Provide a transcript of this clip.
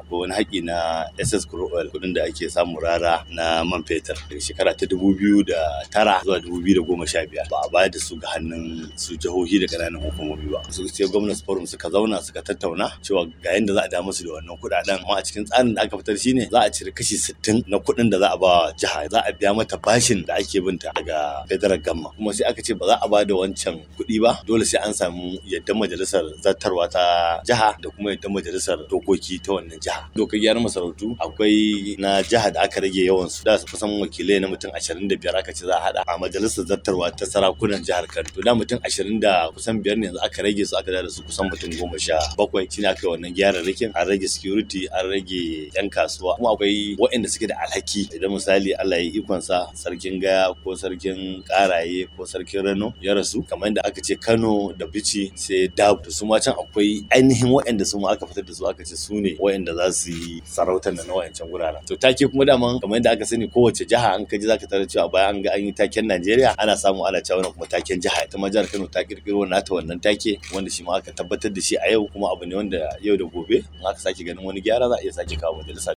akwai wani haƙi na SS crude oil kuɗin da ake samu rara na man fetur daga shekara ta dubu biyu da tara zuwa dubu biyu da goma sha biyar ba a bayar da su ga hannun su jihohi da ƙananan hukumomi ba su sai gwamnati forum suka zauna suka tattauna cewa ga yadda za a da musu da wannan kuɗaɗen amma a cikin tsarin da aka fitar shine za a cire kashi sittin na kuɗin da za a ba jiha za a biya mata bashin da ake binta daga federal gamma kuma sai aka ce ba za a ba da wancan kuɗi ba dole sai an samu yadda majalisar zartarwa ta jiha da kuma yadda majalisar dokoki ta wannan jiha dokar gyaran masarautu akwai na jiha da aka rage yawan su da kusan wakilai na mutum 25 aka ce za a hada a majalisar zartarwa ta sarakunan jihar Kano to da mutum 20 da kusan biyar ne yanzu aka rage su aka da su kusan mutum goma sha bakwai shine aka yi wannan gyararrakin an rage security an rage yan kasuwa kuma akwai waɗanda suke da alhaki idan misali Allah ya yi ikonsa sarkin gaya ko sarkin karaye ko sarkin rano ya rasu kamar da aka ce Kano da Bichi sai Dab da su ma can akwai ainihin waɗanda su ma aka fitar da su aka ce su ne waɗanda za su yi sarautar da na wayancan guraren to take kuma daman kamar yadda aka sani kowace jiha an kaji zaka tarar cewa bayan an ga an yi taken Najeriya ana samu ana cewa wannan kuma taken jiha ita ma jihar Kano ta kirkiro nata wannan take wanda shi ma aka tabbatar da shi a yau kuma abu ne wanda yau da gobe in aka sake ganin wani gyara za a iya sake kawo majalisa